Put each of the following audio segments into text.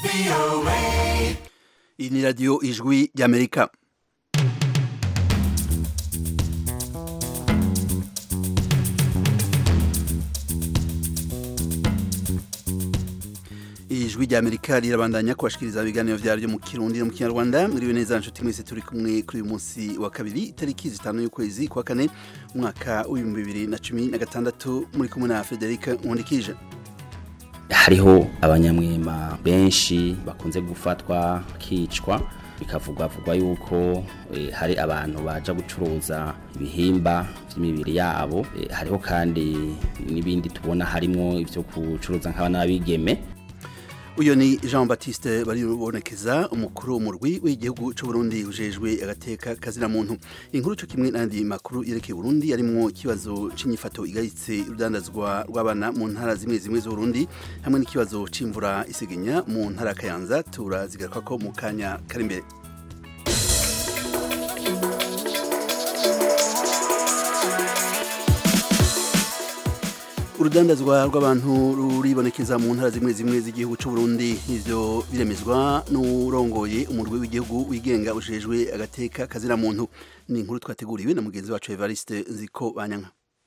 iyi ni radiyo ijwi ry'amerika ijwi ry'amerika rirabandanya kubashikiriza ibiganiro vyaryo mu kirundi no mu kinyarwanda mwiriwe neza nshuti mwese turi kumwe kuri uyu munsi wa kabiri itariki zitanu y'ukwezi kwa kane umwaka w'ibihumbi bibiri na cumi na gatandatu muri kumwe na frederic nkundikije hariho abanyamwema benshi bakunze gufatwa bakicwa bikavugwa vugwa yuko eh, hari abantu baja gucuruza ibihimba vy'imibiri yabo eh, hariho kandi n'ibindi tubona harimwo ivyo gucuruza nk'abana b'abigeme uyu ni jean baptiste baribonekeza umukuru w'umurwi w'igihugu cy'u Burundi ujejwe agateka kazina muntu inkuru cyo kimwe n'andi makuru yerekeye Burundi arimwo ikibazo c'inyifato igayitse urudandazwa rw'abana mu ntara zimwe zimwe z'Uburundi hamwe n'ikibazo c'imvura isigenya mu ntara ya Kayanza turazigaruka ko mu kanya kari imbere urudandazwa rw'abantu ruribonekeza mu ntara zimwe zimwe z'igihugu cy'u Burundi ivyo biremezwa n'urongoye umurwi w'igihugu wigenga ujejwe agateka kazina muntu ni inkuru twateguriwe na mugenzi wacu Evariste Nziko Banyanka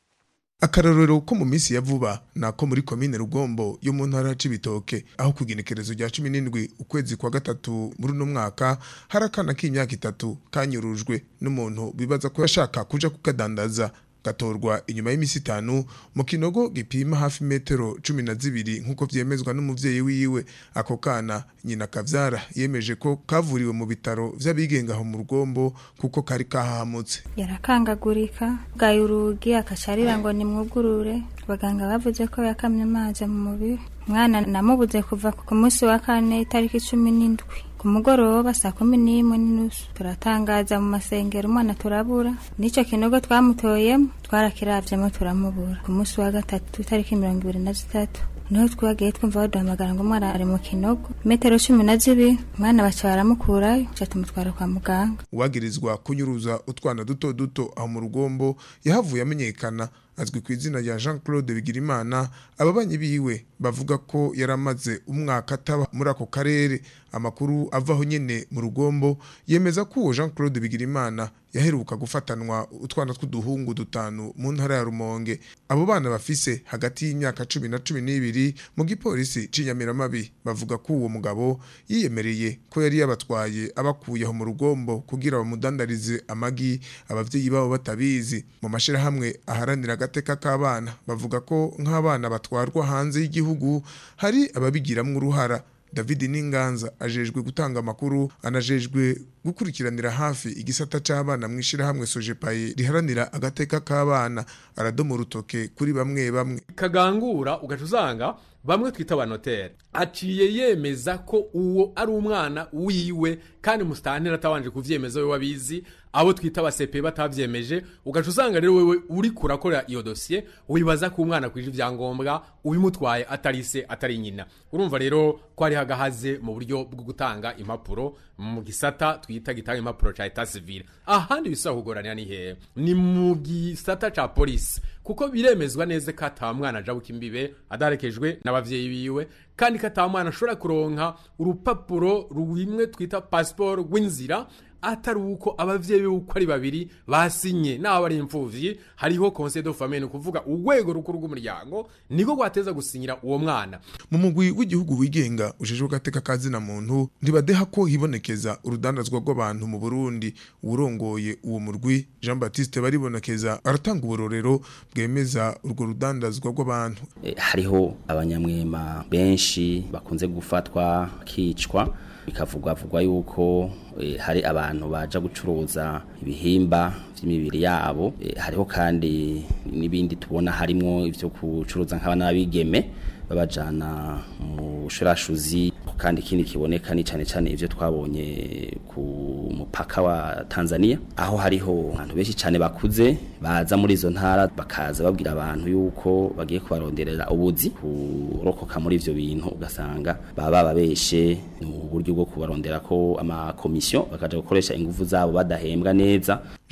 akarorero ko mu minsi ya vuba nako muri komine rugombo yo mu ntara c'ibitoke aho kugenekerezo rya cumi n'indwi ukwezi kwa gatatu muri uno mwaka hari akana k'imyaka itatu kanyurujwe n'umuntu bibaza ko yashaka kuja kukadandaza gatorwa inyuma y'imisi itanu mu kinogo gipima hafi metero cumi na zibiri nk'uko vyemezwa n'umuvyeyi wiwe ako kana nyina kavyara yemeje ko kavuriwe mu bitaro vy'abigenga aho mu rugombo kuko kari kahamutse yarakangagurika bwaye urugi akacarira ngo nimwugurure abaganga bavuze ko yakamye amazi mu mubiri umwana namubuze kuva ku munsi wa kane itariki cumi n'indwi ku mugoroba saa kumi n'imwe n'inusu turatangaza mu masengero umwana turabura n'icyo kinogo twamutoyemo twarakiravyemo turamubura ku munsi wa gatatu itariki mirongo ibiri na zitatu niho twagiye twumva baduhamagara ngo umwana ari mu kinogo metero cumi na zibiri umwana baca baramukurayo ca tumutwara kwa muganga uwagirizwa kunyuruza utwana duto duto aho mu rugombo yahavuye amenyekana azwi ku izina rya Jean Claude Bigirimana ababanyi biwe bavuga ko yaramaze umwaka ataba muri ako karere amakuru avaho nyene mu rugombo yemeza ko uwo Jean Claude Bigirimana yaheruka gufatanwa utwana tw'uduhungu dutanu mu ntara ya Rumonge abo bana bafise hagati y'imyaka cumi na cumi n'ibiri mu gipolisi c'inyamiramabi bavuga ko uwo mugabo yiyemereye ko yari yabatwaye abakuye aho mu rugombo kugira bamudandarize amagi abavyeyi babo batabizi mu mashirahamwe aharanira agateka k'abana bavuga ko nk'abana batwarwa hanze y'igihugu hari ababigiramwo uruhara David Ninganza ajejwe gutanga amakuru anajejwe gukurikiranira hafi igisata c'abana mwishirahamwe Sojepaye riharanira agateka k'abana aradoma urutoke kuri bamwe bamwe kagangura ugaca usanga bamwe twita abanotere aciye yemeza ko uwo ari umwana wiwe kandi musitantera atabanje kuvyemeza we wabizi abo twita abasepe batavyemeje ugaca usanga rero wewe uri kurakora iyo dosiye wibaza ko umwana kwije ivyangombwa ubimutwaye atari se atari nyina urumva rero ko hari hagahaze mu buryo bwo gutanga impapuro mu gisata twita gitanga impapuro ca etat civile ahandi bisaba kugoranira ni hehe ni mu gisata ca polisi kuko biremezwa neza ko ata mwana ajabuka imbibe adarekejwe n'abavyeyi biwe kandi ko ata mwana ashobora kuronka urupapuro rumwe twita pasiporo rw'inzira atari uko abavyeyi be uko ari babiri basinye naho ari imfuvyi hariho conseil de famille ni kuvuga urwego rukuru rw'umuryango niko rwateza gusinyira uwo mwana mu mugwi w'igihugu wigenga ujejwe agateka kazina muntu ntibadeha ko hibonekeza urudandazwa rw'abantu mu Burundi urongoye uwo murwi Jean Baptiste baribonekeza aratanga uburorero bwemeza urwo rudandazwa rw'abantu Eh, hariho abanyamwema benshi bakunze gufatwa kicwa bikavugwa vugwa yuko eh, hari abantu baja gucuruza ibihimba vy'imibiri yabo eh, hariho kandi n'ibindi tubona harimwo ivyo gucuruza nk'abana b'abigeme babajana mu shurashuzi kandi ikindi kiboneka ni cane cane ivyo twabonye ku mupaka wa Tanzania aho hariho abantu benshi cane bakuze baza muri izo ntara bakaza babwira abantu yuko bagiye kubaronderera ubuzi kurokoka muri ivyo bintu ugasanga baba bababeshe mu buryo bwo kubarondera ko amakomisiyo bakaja gukoresha ingufu zabo badahembwa neza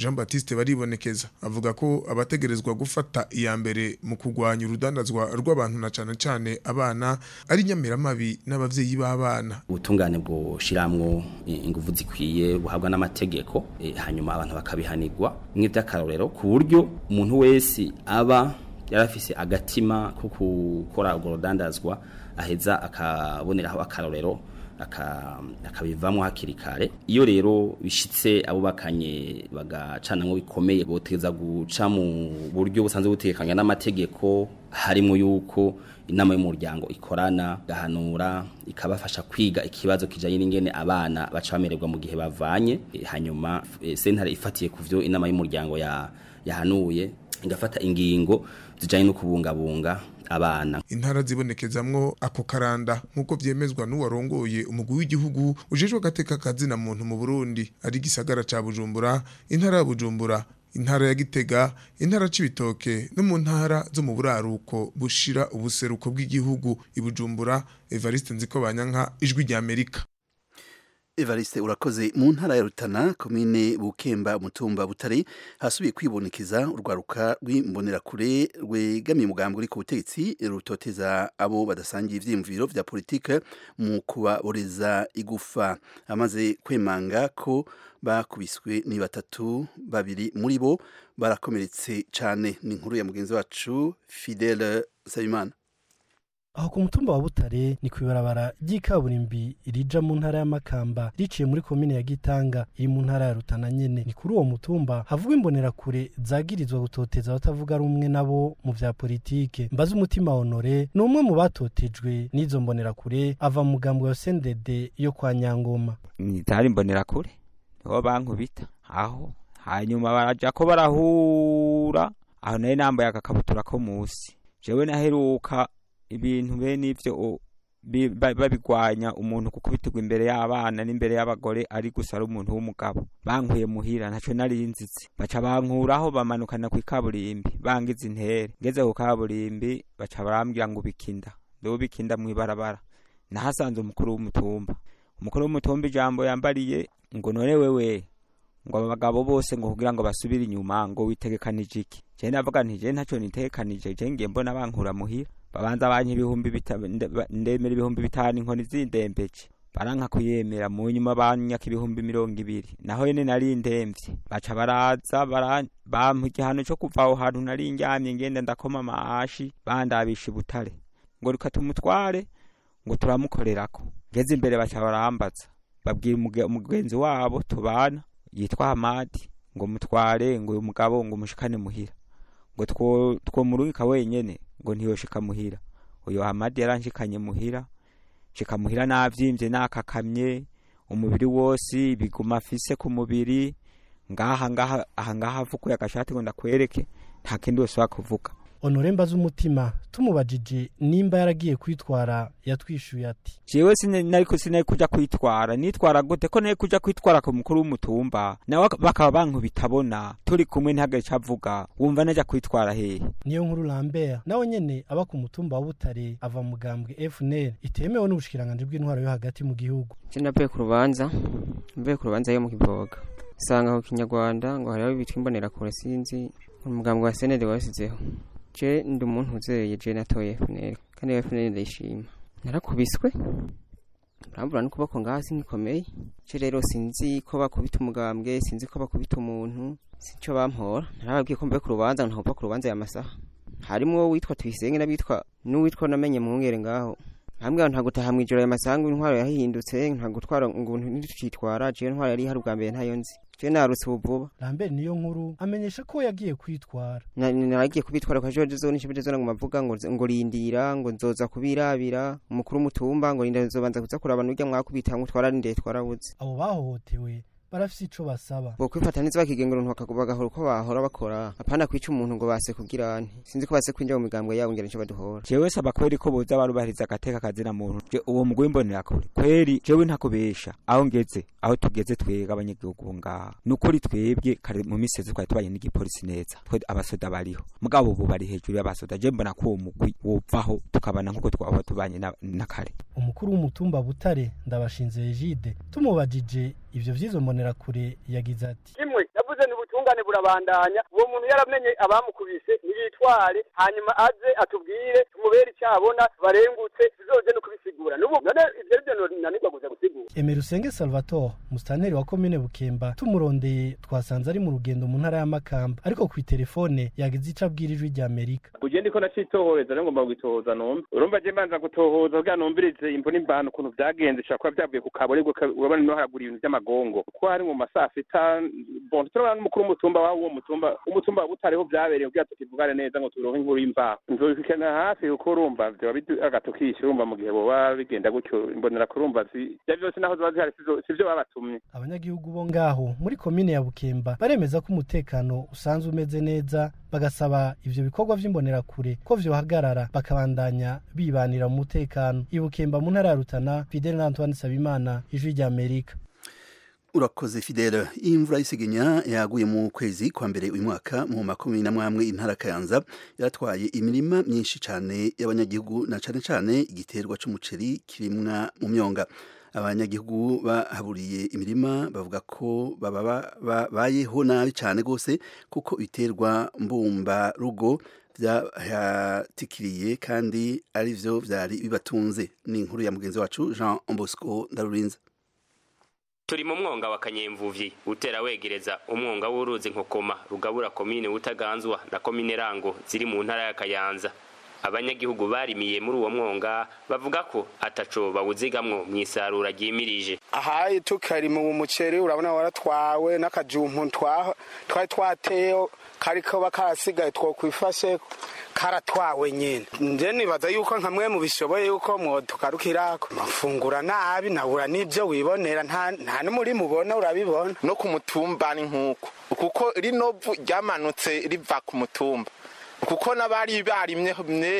Jean Baptiste baribonekeza avuga ko abategerezwa gufata iya mbere mu kurwanya urudandazwa rw'abantu na cane cane abana ari nyamiramabi n'abavyeyi b'abana ubutungane bwoshiramwo ingufu zikwiye buhabwa n'amategeko eh, hanyuma abantu bakabihanirwa nk'ivy'akarorero ku buryo umuntu wese aba yarafise agatima ko gukora urwo rudandazwa aheza akaboneraho akarorero akabivamo hakiri kare iyo rero bishitse abubakanye bagacanamwo bikomeye boteza guca mu buryo busanzwe butekanye n'amategeko harimo yuko inama y'umuryango ikorana gahanura ikabafasha kwiga ikibazo kijanye n'ingene abana baca bamererwa mu gihe bavanye e, hanyuma e, sentare ifatiye ku vyo inama y'umuryango ya yahanuye igafata ingingo zijanye no kubungabunga abana intara zibonekezamwo ako karanda nk'uko vyemezwa n'uwarongoye umugwi w'igihugu ujejwe agateka kazina muntu mu Burundi ari gisagara ca Bujumbura intara ya Bujumbura intara ya Gitega intara c'ibitoke no mu ntara zo mu buraruko bushira ubuseruko bw'igihugu ibujumbura Evariste Nzikobanyanka ijwi rya Amerika Evariste urakoze mu ntara ya Rutana komine Bukemba mutumba Butare hasubiye kwibonekeza urwaruka rw'imbonerakure rwegamiye umugambi uri ku butegetsi rutoteza abo badasangiye ivyiyumviro vya politike mu kubaboreza igufa amaze kwemanga ko bakubiswe ni batatu babiri muri bo barakomeretse cane ni inkuru ya mugenzi wacu Fidele Sayimana aho ku mutumba wa butare ni kwibarabara ry'ikaburimbi rija mu ntara y'amakamba riciye muri komine ya gitanga iri mu ntara ya rutana nyene ni kuri uwo mutumba havugwa imbonerakure zagirizwa gutoteza abatavuga rumwe nabo mu vya politike mbaza umutima honore ni umwe mu batotejwe n'izo mbonerakure ava mu mugambo wa sendede yo kwa nyangoma zari imbonerakure niho bankubita aho hanyuma baraja ko barahura aho nayo nambaye agakabutura ko musi jewe naheruka ibintu bene ivyo babigwanya umuntu kukubitirwa imbere y'abana n'imbere y'abagore ari gusa ari umuntu w'umugabo bankuye muhira ntaco nari nzizi baca bankuraho bamanukana ku ikaburimbi bangiza intere ngeze ku kaburimbi baca barambwira ngo bikinda ndo bikinda mw'ibarabara nahasanze umukuru w'umutumba umukuru w'umutumba ijambo yambariye ngo none wewe ngo abagabo bose ngo kugira ngo basubire inyuma ngo witegekanije iki je navuga nti je ntaco nitegekanije je ngiye mbona bankura muhira babanza banki ibihumbi ndemera ibihumbi bitanu inkoni zindembeje baranka kuyemera mu nyuma banyaka ibihumbi mirongo ibiri naho yene nari ndemvye baca baraza bampa igihano co kuva aho hantu nari ndyamye ngenda ndakoma amashi bandabisha ibutare ngo reka tumutware ngo turamukorerako ngeze imbere baca barambaza babwira umugenzi wabo tubana yitwa hamadi ngo mutware ngo uyu mugabo ngo umushikane muhira ngo twomurungika wenyene ngo ntiyoshika muhira uyo hamadi yaranshikanye muhira shika muhira navyimvye nakakamye umubiri wose ibiguma afise ku mubiri ngaha ngaha aha ngaha avukuye agashati ngo ndakwereke nta kindi wose wakuvuga honore mbaza umutima tumubajije nimba yaragiye kwitwara yatwishuye ati jewe sinariko sinari kuja kwitwara nitwara gute ko nari kuja kwitwara ku mukuru w'umutumba nawe bakaba bankubitabona turi kumwe ntihagire ico avuga wumva naja kwitwara hehe niyo nkuru lambert nawe nyene aba ku mutumba wa butare ava mugambwe fnl itemewe n'ubushikiranganji bw'intwaro yo hagati mu gihugu je navuye ku rubanza mvuye ku rubanza yo mu kivoga usanga ku kinyarwanda ngo hariho bitwa imbonerakure sinzi umugambwe wa senede wasizeho je ndi umuntu uzeye je natoye FNL kandi FNL ndayishima narakubiswe barambura n'ukuboko ngaha singikomeye je rero sinzi ko bakubita umugambwe sinzi ko bakubita umuntu sinco bampora narababwiye ko mbe ku rubanza ntahova ku rubanza ya masaha harimwo witwa tuyisenge n'abitwa n'uwitwa namenye mwungere ngaho hamwe nta gutaha mwijoro ya masangu intwaro yahindutse nta gutwara ngo ntitwitwara je intwaro yari hari ubwa mbere ntayo nzi je narutse ubuvuba lambert niyo nkuru amenyesha ko yagiye kwitwara naragiye kubitwara kwa jeje zo nishibe zo ngo mavuga ngo ngo rindira ngo nzoza kubirabira umukuru w'umutumba ngo rinda nzobanza kuza kuraba n'urya mwakubita ngo twara rinde twarabuze abo bahohotewe barafise ico basaba bo kwifata neza bakigengera umuntu bakagahora uko bahora bakora apana kwica umuntu ngo base kugira sinzi ko base kwinjira mu migambwe yabo ngera nico baduhora jewe saba kweri ko boza barubahiriza agateka kazina muntu je uwo mugwi mbonera kure kweri jewe ntakubesha aho ngeze aho tugeze twega abanyagihugu ngaha nukuri twebwe kare mu misezi twari tubanye n'igipolisi neza twe abasoda bariho mugabo ubu bari hejuru y'abasoda je mbona ko uwo mugwi wovaho tukabana nkuko twaba tubanye na, na kare umukuru w'umutumba butare ndabashinze Egide tumubajije ivyo vyizo mbonerakure yagize ati kimwe yavuze ni ubutungane ubutungane burabandanya uwo muntu yaramenye abamukubise ntiyitware hanyuma aze atubwire tumubere icyo abona barengutse tuzoje no kubisigura n'ubu none ivyo rivyo nanirwa kuza gusigura emerusenge salvatore musitanteri wa komine bukemba tumurondeye twasanze ari mu rugendo mu ntara y'amakamba ariko ku itelefone yagize ico abwira ijwi rya amerika uje ndiko nacitohoreza rero ngomba kugitohoza numva urumva je mbanza gutohoza kugira numvirize imvo n'imbano ukuntu vyagenze bishobora kuba vyavuye ku kaborerwa urabona no haragura ibintu vy'amagongo kuko hari mu masaha sita bon turabona n'umukuru w'umutumba wa uwo mutumba umutumba wa butareho vyabereye kugira tukivugane neza ngo turonke inkuru y'imvaho nzobikana hafi kuko urumva vyoba agatukisha urumva mu gihe boba bigenda gutyo imbonera kurumva ivyo vyose naho zoba zihari sivyo babatumye abanyagihugu bo ngaho muri komine ya bukemba baremeza ko umutekano usanzwe umeze neza bagasaba ivyo bikorwa vy'imbonerakure ko vyohagarara bakabandanya bibanira mu mutekano ibukemba mu ntara ya rutana fidele na antoine sabimana ijwi rya amerika urakoze fidele imvura y'isegenya yaguye mu kwezi kwa mbere uyu mwaka mu makumyabiri na mwamwe intara kayanza yaratwaye imirima myinshi cyane y'abanyagihugu na cyane cyane igiterwa c'umuceri kirimwa mu myonga abanyagihugu bahaburiye imirima bavuga ko babayeho nabi cyane rwose kuko ibiterwa mbumba rugo byahatikiriye kandi ari byo byari bibatunze ni inkuru ya mugenzi wacu jean bosco ndarurinze turi mu mwonga wa kanyemvuvyi utera wegereza umwonga w'uruzi nkokoma rugabura komine utaganzwa na komine rango ziri mu ntara ya kayanza abanyagihugu barimiye muri uwo mwonga bavuga ko ataco bawuzigamwo mw'isarura ryimirije ahaye tukari mu muceri urabona waratwawe n'akajumpu twari twateyo kariko bakarasigaye twokwifashe karatwawe nyine nje nibaza yuko nka mwe mubishoboye yuko mwotukarukirako mafungura nabi nabura n'ibyo wibonera nta n'umuri mubona urabibona no ku mutumba ni nk'uko kuko rino vu ryamanutse riva ku mutumba kuko n'abari barimye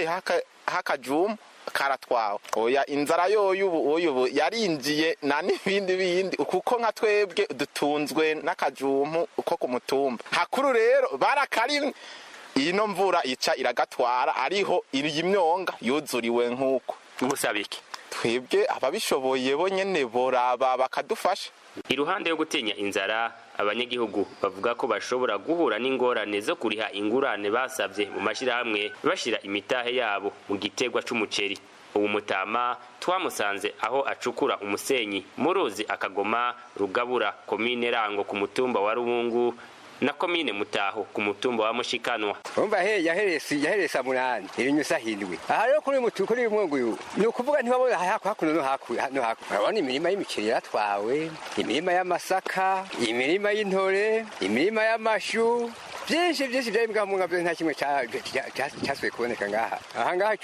hakajumu karatwawe oya inzara yoyo ubu ubu yarinjiye na n'ibindi bindi kuko nka twebwe dutunzwe n'akajumu ko ku mutumba hakuru rero barakarimye ino mvura ica iragatwara ariho iyi myonga yuzuriwe nk'uko musabiki twebwe ababishoboye bo nyene boraba bakadufasha iruhande yo gutinya inzara abanyagihugu bavuga ko bashobora guhura n'ingorane zo kuriha ingurane basabye mu mashyirahamwe bashira imitahe yabo mu gitegwa c'umuceri ubu mutama twamusanze aho acukura umusenyi mu ruzi akagoma rugabura komine rango ku mutumba wa rubungu na komine mutaho ku mutumba wa mushikanwa umva he yaheresi yaheresa munani irinyusa hindwi aha rero kuri mutu kuri mwungu uyu ni ukuvuga ntibabona haku hakuno no haku no haku urabona imirima y'imiceri yaratwawe imirima y'amasaka imirima y'intore imirima y'amashu byinshi byinshi byari mbwa mu ngabyo nta kimwe cyasuye kuboneka ngaha aha ngaha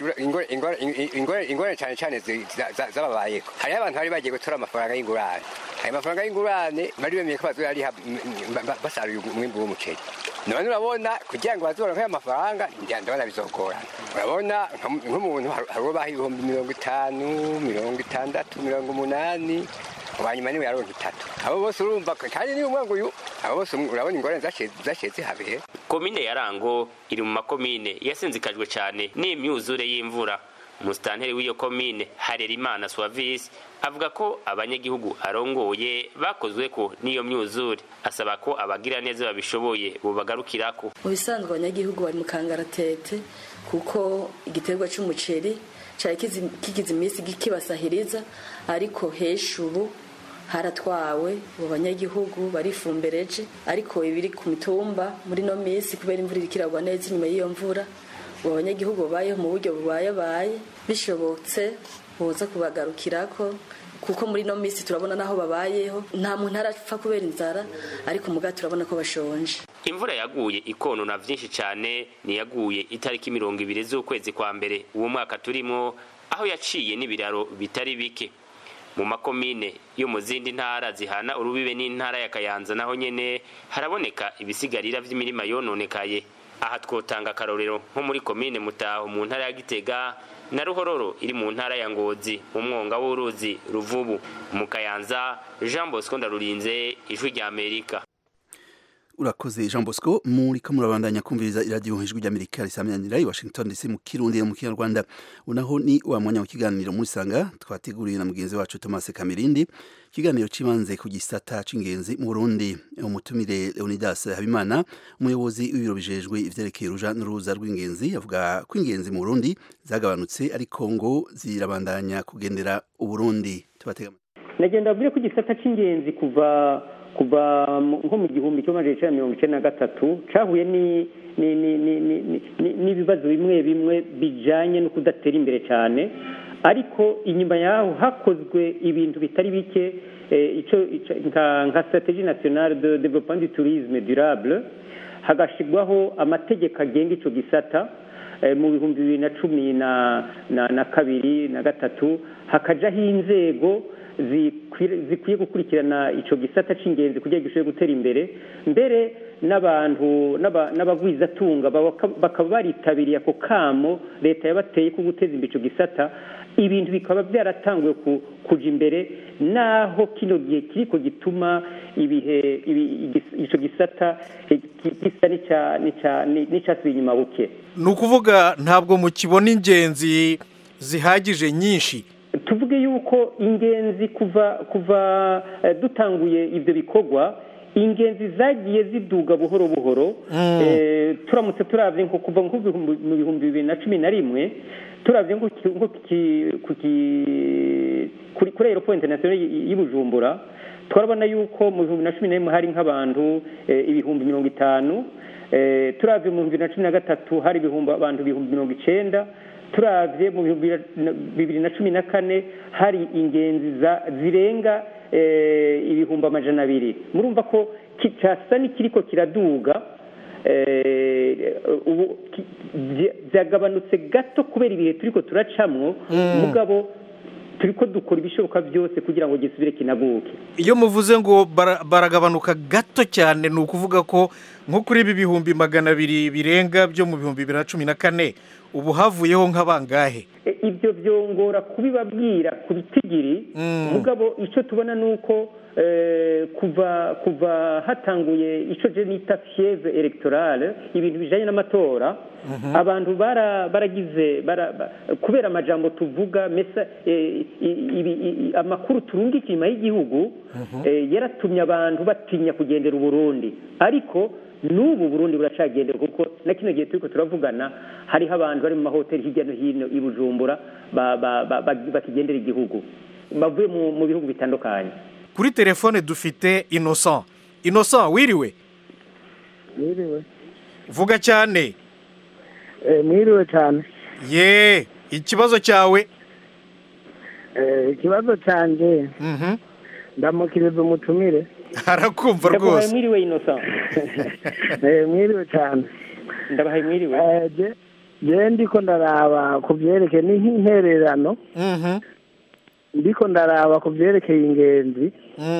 ingorane cyane cyane zababayeho hariho abantu bari bagiye gutora amafaranga y'ingurane ayo mafaranga y'ingurane bari bemeye ko bazoyariha basaruye umwimbu w'umuceri none urabona kugira ngo bazoronke ayo mafaranga ndabona bizogorana urabona nk'umuntu hari uwo baha ibihumbi mirongo itanu mirongo itandatu mirongo umunani wanyuma niwe yaronka itatu abo bose urumva kandi niba umwangu uyu abo bose urabona ingorane zaciye zihabera komine ya rango iri mu makomine yasinzikajwe cyane n'imyuzure y'imvura umusitanteri w'iyo komine harerimana suwavisi avuga ko abanyagihugu arongoye bakozwe ko n'iyo myuzure asaba ko abagira neza babishoboye bubagarukirako mu bisanzwe abanyagihugu bari mu kangaratete kuko igiterwa cy'umuceri cyari kigize iminsi kibasahiriza ariko hesha ubu haratwawe abo banyagihugu barifumbereje ariko ibiri ku mitumba muri no minsi kubera imvura iri kiragwa neza inyuma y'iyo mvura abo banyagihugu babayeho mu buryo bubayabaye bishobotse boza kubagarukirako kuko muri no minsi turabona naho babayeho nta muntu arapfa kubera inzara ariko muga turabona ko bashonje imvura yaguye ikonona vyinshi cane niyaguye itariki mirongo ibiri z'ukwezi kwa mbere uwo mwaka turimo aho yaciye n'ibiraro bitari bike mu makomine yo mu zindi ntara zihana urubibe n'intara ya kayanza naho nyene haraboneka ibisigarira vy'imirima yononekaye aha twotanga akarorero nko muri komine mutaho mu ntara ya gitega na ruhororo iri mu ntara ya ngozi mu mwonga w'uruzi ruvubu mu kayanza jean bosco ndarurinze ijwi rya amerika urakoze jean bosco muriko murabandanya kumviriza iradiyo ijwi ry'amerika risamyanira i washington dc mu kirundi no mu kinyarwanda unaho ni wa mwanya w'ikiganiro muri sanga twateguriwe na mugenzi wacu thomas kamirindi ikiganiro cibanze ku gisata c'ingenzi mu burundi umutumire leonidas habimana umuyobozi w'ibiro bijejwe ivyerekeye uruja n'uruza rw'ingenzi avuga ko ingenzi mu burundi zagabanutse ariko ngo zirabandanya kugendera uburundi tubatega nagenda mbwire ko igisata cy'ingenzi kuva kuva nko mu gihumbi kimwe magana cyenda mirongo icyenda na gatatu cyahuye n'ibibazo bimwe bimwe bijyanye no kudatera imbere cyane ariko inyuma yaho hakozwe ibintu bitari bike nka strategie nationale de développement du tourisme durable hagashyirwaho amategeko agenga icyo gisata mu bihumbi bibiri na cumi na kabiri na gatatu hakajyaho inzego zikwiye gukurikirana icyo gisata cy'ingenzi kugira ngo gishobore gutera imbere mbere n'abantu n'abagwizatunga bakaba baritabiriye ako kamo leta yabateye ko guteza imbere icyo gisata ibintu bikaba byaratanguye kujya imbere naho kino gihe kiriko gituma ibihe icyo gisata gisa n'icyasubiye inyuma buke ni ukuvuga ntabwo mukibona ingenzi zihagije nyinshi tuvuge yuko ingenzi kuva kuva dutanguye ibyo bikorwa ingenzi zagiye ziduga buhoro buhoro turamutse turabye nko kuva mu bihumbi bibiri na cumi na rimwe turabye nko kuri aeroport international y'i bujumbura turabona yuko mu bihumbi na cumi na rimwe hari nk'abantu ibihumbi mirongo itanu turabye mu bihumbi na cumi na gatatu hari ibihumbi abantu ibihumbi mirongo icenda turabye mu bibiri na cumi na kane hari ingenzi zirenga ibihumbi amajana abiri murumva ko cyasa n'ikiriko kiraduga ubu byagabanutse gato kubera ibihe turiko turacamwo mugabo turiko dukora ibishoboka byose kugira ngo gisubire kinaguke iyo muvuze ngo baragabanuka gato cyane ni ukuvuga ko nko kuri ibi bihumbi magana abiri birenga byo mu bihumbi bibiri na cumi na kane ubu havuyeho nk'abangahe ibyo byongora kubibabwira ku bitigiri mugabo icyo tubona ni uko kuva kuva hatanguye icyo je nita fieve electorale ibintu bijanye n'amatora abantu baragize kubera amajambo tuvuga mesa amakuru turungika inyuma y'igihugu yaratumye abantu batinya kugendera uburundi ariko n'ubu burundi buracagendera kuko na kino gihe turiko turavugana hariho abantu bari mu mahoteli hirya no hino i bujumbura bakigendera igihugu bavuye mu bihugu bitandukanye kuri telefone dufite innocent innocent wiriwe mwiriwe vuga cyane mwiriwe cyane ye ikibazo cyawe ikibazo cyanjye ndamukiriza umutumire arakumva rwose mwiriwe innocent mwiriwe cyane ndabahaye mwiriwe je ndiko ndaraba ku byerekeye ni nk'intererano ndiko ndaraba ku byerekeye ingenzi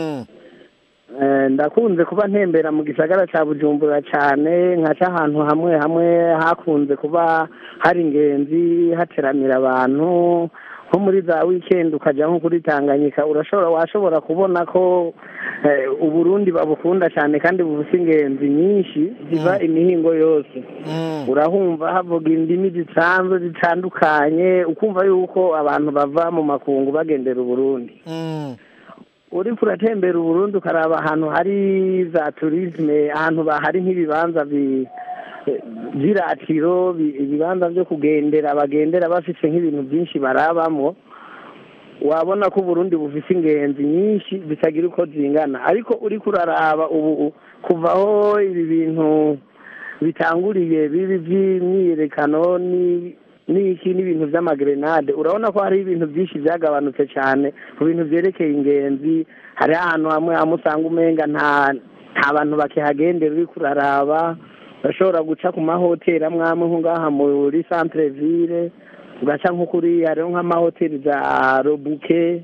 ndakunze kuba ntembera mu gisagara cya bujumbura cyane nkaca ahantu hamwe hamwe hakunze kuba hari ingenzi hateramira abantu nko muri za wikendi ukajya nko kuri tanganyika urashobora washobora kubona ko uburundi babukunda cyane kandi bufite ingenzi nyinshi ziva imihingo yose urahumva havuga indimi zisanzwe zitandukanye ukumva yuko abantu bava mu makungu bagendera uburundi uri kuratembera uburundi ukaraba ahantu hari za turisme ahantu hari nk'ibibanza by'iratiro ibibanza byo kugendera bagendera bafite nk'ibintu byinshi barabamo wabona ko uburundi bufite ingenzi nyinshi zitagira uko zingana ariko uri kuraraba ubu kuvaho ibi bintu bitanguriye bibi by'imyiyerekano n'iki n'ibintu by'amagrenade urabona ko hariho ibintu byinshi byagabanutse cyane ku bintu byerekeye ingenzi hari ahantu hamwe hamwe usanga umenga nta nta bantu bakihagendera uri kuraraba bashobora guca ku mahoteli amwe amwe nko ngaha muri centre ville ugaca nko kuri hariho nk'amahoteli za robuke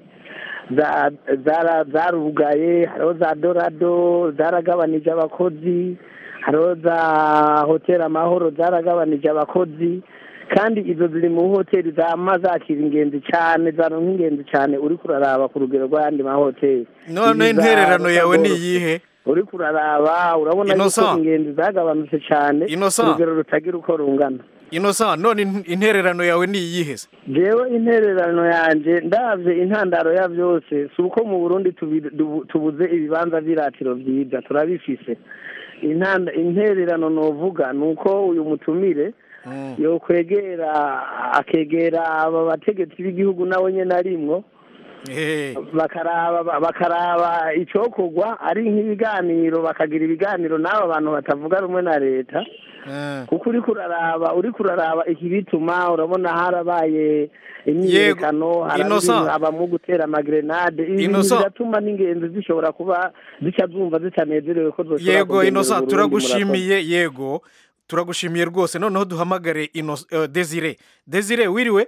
zarugaye hariho za dorado zaragabanije abakozi hariho za hoteli amahoro zaragabanije abakozi kandi izo ziri mu hoteli zama zakira ingenzi cyane zaronka ingenzi cyane uri kuraraba ku rugero rw'ayandi mahoteli none intererano yawe ni iyihe uriko uraraba urabona yuko Innocent. ingenzi zagabanutse cyane Innocent. urugero rutagira uko rungana inosa none in- intererano yawe ni iyihe se jewe intererano yanje ndavye intandaro ya vyose si uko mu burundi tubi- dubu- tubuze ibibanza vy'iratiro vyiza turabifise Intanda- intererano novuga ni uko uyu mutumire yokwegera akegera aba bategetsi b'igihugu nawe nyene arimwo bakaraba bakaraba icokorwa ari nk'ibiganiro bakagira ibiganiro n'aba bantu batavuga rumwe na leta kuko uriko uraraba uriko uraraba iki bituma urabona harabaye imyiyerekano Innocent. abamwo gutera amagrenade ibi bintu Innocent. biratuma n'ingenzi zishobora kuba zica zumva zitanezerewe ko zoshobora yego kugendera inosa Uburundi, turagushimiye yego turagushimiye rwose noneho duhamagare Inno- eh, desire desire wiriwe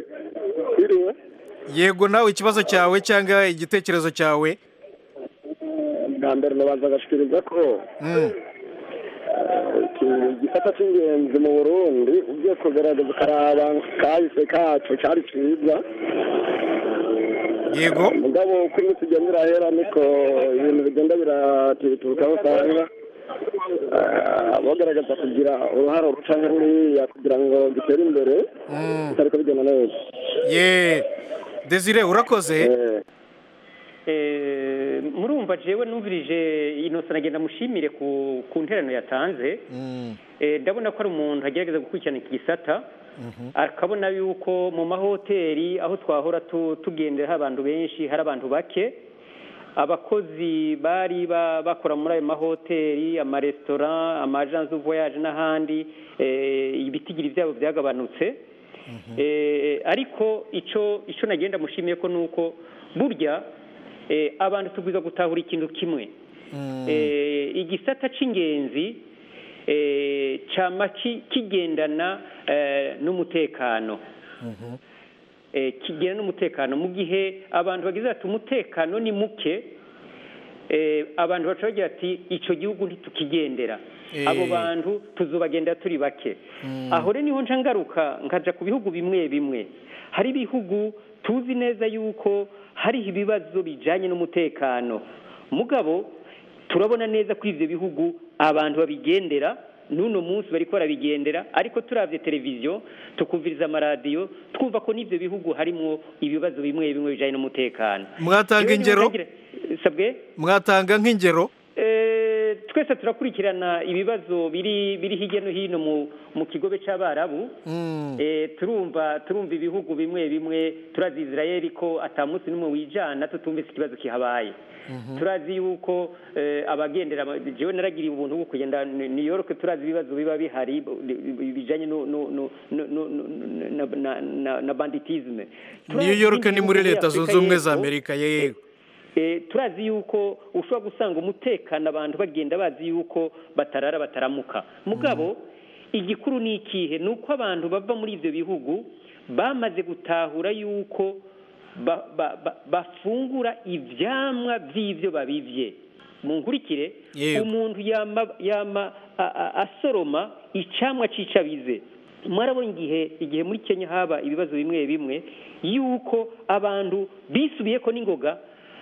yego nawe ikibazo cyawe cyangwa igitekerezo cyawe bwa mbere nabanza agashikiriza ko Mm. iki igisata cy'ingenzi mu burundi ugiye kugerageza ukaraba kahise kacu cyari cyiza yego mugabo uko iminsi igenda irahera niko ibintu bigenda biratiturukaho usanga eh, bagaragaza kugira uruhare ruca nk'uriya kugira ngo gitere imbere bitariko bigenda neza ye desire urakoze Eh, murumva jewe numvirije inosa nagenda mushimire ku ku nterano yatanze Eh, ndabona ko ari umuntu agerageza gukurikirana iki gisata akabona yuko mu mahoteli aho twahora tu- tugendera hari abantu benshi hari abantu bake abakozi bari ba- bakora muri ayo mahoteli amaresitora amajansi du voyage n'ahandi eh, ibitigiri byabo byagabanutse Eh, ariko ico ico nagenda mushimiye ko nuko burya eh, abantu tubwiza gutahura ikintu kimwe eh, igisata c'ingenzi eh, cama ki- kigendana eh, n'umutekano eh, kigendana n'umutekano mu gihe abantu bagize bati umutekano ni muke eh, abantu baca bagira ati ico gihugu ntitukigendera Eh. abo bantu tuzobagendera turi bake aho rero niho nca ngaruka nkaja ku bihugu bimwe bimwe hari ibihugu tuzi neza yuko hariho ibibazo bijanye n'umutekano mugabo turabona neza ko ivyo bihugu abantu babigendera n'uno munsi bariko barabigendera ariko turavye televiziyo tukumviriza amaradiyo twumva ko n'ivyo bihugu harimwo ibibazo bimwe bimwe bijanye n'umutekano mwatanga Jewe niho ingero ntagira- sabwe mwatanga nk'ingero Eh, twese turakurikirana ibibazo biri biri hirya no hino mu mu kigobe c'abarabu eh, turumva turumva ibihugu bimwe bimwe turazi Israel ko ata munsi n'umwe wijana tutumvise ikibazo kihabaye turazi yuko eh, abagendera ama- jewe naragiriye ubuntu bwo kugenda New New York turazi ibibazo biba bihari b- bijanye no no no no- no- no- na, na, na, na banditisme new york ni muri leta zunze ubumwe za y'Epfo, amerika yego Eh, turazi yuko ushobora gusanga umutekano abantu bagenda bazi yuko batarara bataramuka mugabo igikuru ni ikihe ni uko abantu bava muri ibyo bihugu bamaze gutahura yuko ba- ba- ba- bafungura ivyamwa vy'ivyo babivye mu nkurikire Yego. umuntu yama yama a- a- asoroma icamwa cicabize mwarabona igihe igihe muri Kenya haba ibibazo bimwe bimwe yuko abantu bisubiyeko n'ingoga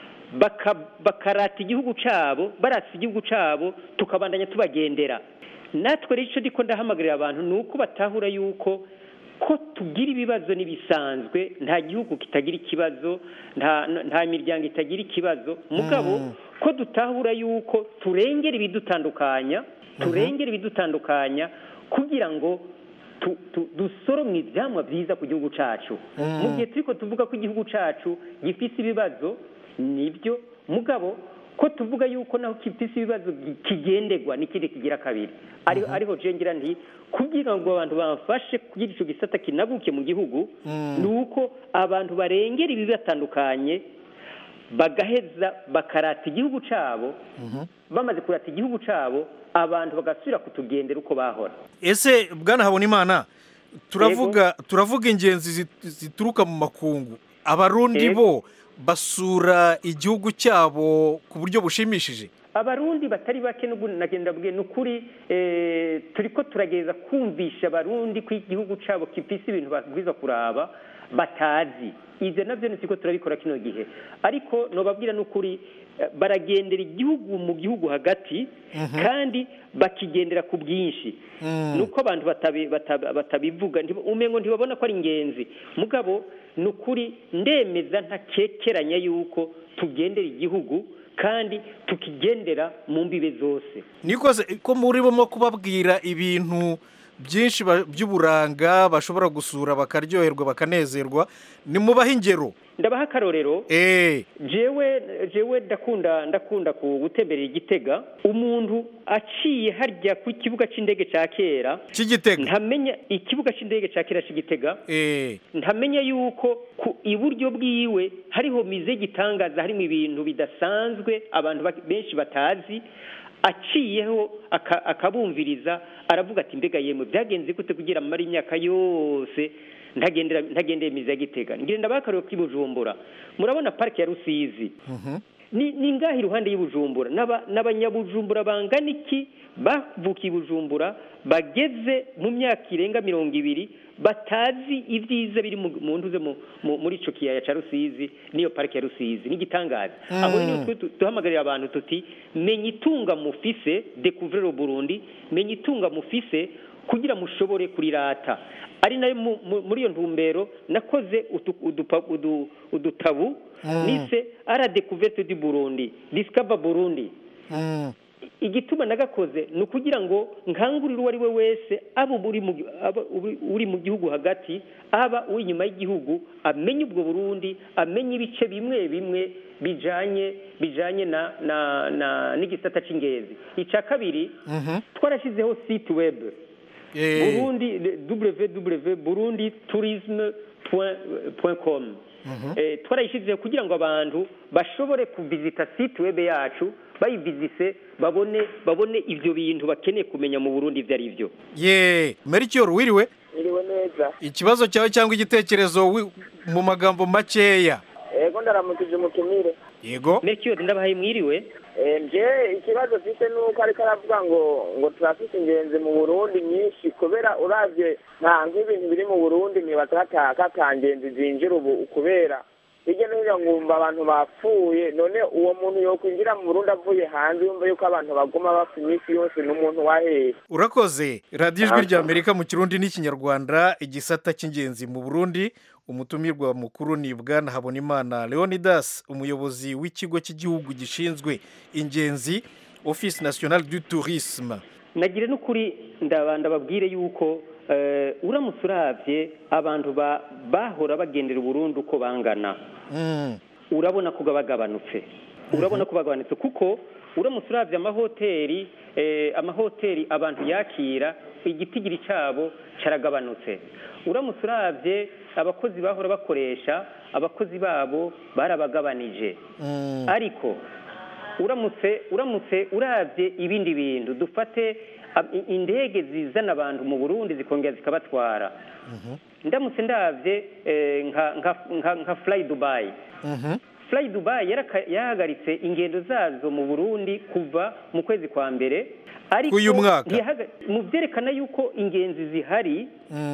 baka- bakarata igihugu cabo barata igihugu cabo tukabandanya tubagendera natwe rero ico ndiko ndahamagarira abantu ni uko batahura yuko ko tugira ibibazo n'ibisanzwe nta gihugu kitagira ikibazo nta nta miryango itagira ikibazo mugabo ko dutahura yuko turengera ibidutandukanya turengera ibidutandukanya kugira ngo tu- tu- dusoromwe ivyamwa vyiza ku gihugu cacu Mm. mu gihe turiko tuvuga ko igihugu cacu gifise ibibazo nibyo mugabo ko tuvuga yuko naho gifise ibibazo gi- kigenderwa n'ikindi kigira kabiri ariho ariho je ngira nti kugira ngo abantu bamfashe kugira ico gisata kinaguke mu gihugu Mm. ni uko abantu barengera ibibatandukanye bagaheza bakarata igihugu cabo bamaze kurata igihugu cabo abantu bagasubira kutugendera uko bahora ese bwana habonimana turavuga turavuga ingenzi zit- zituruka mu makungu abarundi Yego. bo basura igihugu cyabo ku buryo bushimishije abarundi batari bake n'ubu nagenda bwe ni ukuri eh, turiko turagereza kumvisha abarundi ko igihugu cabo gifise ibintu babwiza kuraba batazi ibyo nabyo ni siko turabikora kino gihe ariko nobabwira n'ukuri eh, baragendera igihugu mu gihugu hagati kandi bakigendera ku bwinshi nuko abantu batabi- batabi- batabivuga ntiba- umengo ntibabona ko ari ingenzi mugabo ni ukuri ndemeza ntakekeranya yuko tugendera igihugu kandi tukigendera mu mbibe zose nikoze ko murimo kubabwira ibintu byinshi ba- by'uburanga bashobora gusura bakaryoherwa bakanezerwa nimubahe ingero ndabaha akarorero eh jewe jewe ndakunda ndakunda ku gutemberera igitega umuntu aciye harya ku kibuga c'indege ca kera c'igitega ntamenya ikibuga c'indege ca kera c'igitega eh ntamenya yuko ku iburyo bwiwe hariho mize y'igitangaza harimo ibintu bidasanzwe abantu ba- benshi batazi aciyeho aka- akabumviriza aravuga ati mbega yemwe byagenze gute kugira amara imyaka yose ntagendera ntagendeye mize ya gitega ngenda bakareba k'i bujumbura murabona parike ya rusizi ni ni ngaho iruhande y'ubujumbura N'aba- n'abanyabujumbura bangana iki bavukiye i bujumbura bageze mu myaka irenga mirongo ibiri batazi ibyiza biri mu mu ntuze mu- mu- muri ico kiyaya ca rusizi n'iyo parike ya rusizi n'igitangaza Mm. aho rero twe tu- duhamagarira abantu tuti menya itunga mufise découvrir Burundi menya itunga mufise kugira mushobore kurirata ari nayo mu- mu- muri iyo ntumbero nakoze utu- udupa- udu- udutabu Mm. nise ara découverte du Burundi discover Burundi igituma nagakoze ni ukugira ngo nkangurire uwo ari we wese aba uri mu gi- aba uri- uri mu gihugu hagati aba uri inyuma y'igihugu amenye ubwo burundi amenye ibice bimwe bimwe bijanye bijanye na na na n'igisata c'ingenzi icya kabiri twarashyizeho site web Eh. burundi www burundi tourisme point com Eh, twarayishyizeho kugira ngo abantu bashobore kuvizita site web yacu bayivizise babone babone ibyo bintu bakeneye kumenya mu burundi ibyo ari byo ye mericyor wiriwe Iriwe neza. ikibazo cyawe cyangwa igitekerezo wi- mu magambo makeya Ego ndaramukije umutumire. yego mericyor ndabahaye mwiriwe Eh, nje ikibazo mfite nuko ariko aravuga ngo ngo turafite ingenzi mu Burundi nyinshi kubera uravye nta nk'ibintu biri mu Burundi nibaza hata katangenzi zinjira ubu kubera hirya no hino ngumva abantu bapfuye none uwo muntu yokwinjira mu Burundi avuye hanze yumva yuko abantu baguma bapfa iminsi yose n'umuntu wahehe urakoze radiyo ijwi Aha. rya amerika mu kirundi n'ikinyarwanda igisata cy'ingenzi mu burundi umutumirwa mukuru ni bwana habonimana leonidas umuyobozi w'ikigo cy'igihugu gishinzwe ingenzi office nationale du tourisme nagire n'ukuri ndaba- ndababwire yuko eh, uramutse uravye abantu ba- bahora bagendera uburundi uko bangana urabona ko bagabanutse urabona ko bagabanutse kuko uramutse uravye amahoteli eh, amahoteli abantu yakira igitigiri cyabo caragabanutse uramutse uravye abakozi bahora bakoresha abakozi babo barabagabanije ariko uramutse uramutse uravye ibindi bintu dufate ab- i- indege zizana abantu mu Burundi zikongera zikabatwara ndamutse ndavye eh, nka nka nka, nka fly Dubai fly Dubai yaraka- yahagaritse ingendo zazo mu Burundi kuva mu kwezi kwa mbere ariko K'uyu mwaka. ntiyahaga- mu byerekana yuko ingenzi zihari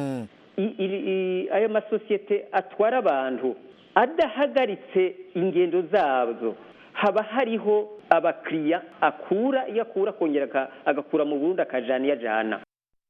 i- i- i- ayo masosiyete atwara abantu adahagaritse ingendo zazo haba hariho abakiriya akura iyo akura akongera aka- agakura mu burundi akajana iyo ajana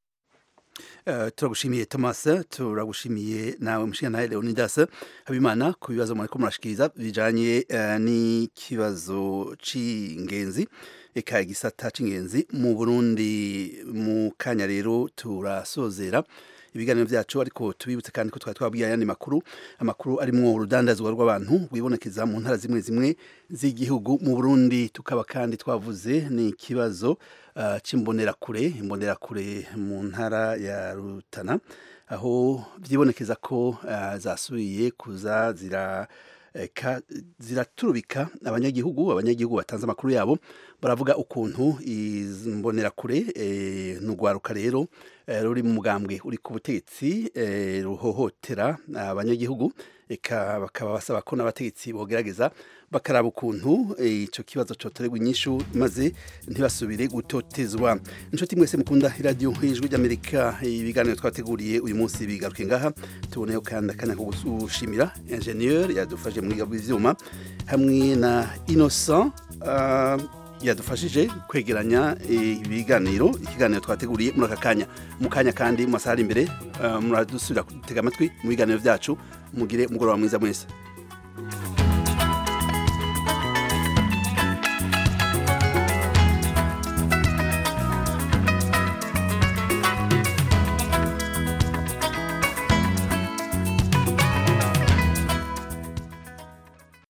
Eh, turagushimiye thomas turagushimiye nawe mushinga nawe leonidas habimana ku bibazo mwariko murashikiriza bijanye eh, n'ikibazo c'ingenzi eka igisata c'ingenzi mu burundi mu kanya rero turasozera ibiganiro byacu ariko tubibutse kandi ko twari twabwiye ayandi makuru amakuru arimwo urudandazwa rw'abantu rwibonekeza mu ntara zimwe zimwe z'igihugu mu burundi tukaba kandi twavuze ni ikibazo uh, c'imbonerakure imbonerakure mu ntara ya rutana aho vyibonekeza ko uh, zasubiye kuza zira eka ziraturubika abanyagihugu abanyagihugu batanze amakuru yabo baravuga ukuntu imbonerakure e, n'ugwaruka rero eh, ruri mu mugambwe uri ku butegetsi eh, ruhohotera abanyagihugu eka bakaba basaba ko n'abategetsi bogerageza bakaraba ukuntu eh, ico kibazo cotorerwa inyishu maze ntibasubire gutotezwa inshuti mwese mukunda iradiyo ijwi ry'amerika ibiganiro twateguriye uyu munsi bigaruke ngaha tuboneyeho kandi akanya ko gushimira ingenieur yadufashe mu bw'ivyuma hamwe na innocent uh, yadufashije kwegeranya eh, ibiganiro ikiganiro twateguriye muri aka kanya mu kanya kandi mu masaha ari imbere uh, muradusubira gutega amatwi mu biganiro vyacu mugire umugoroba mwiza mwese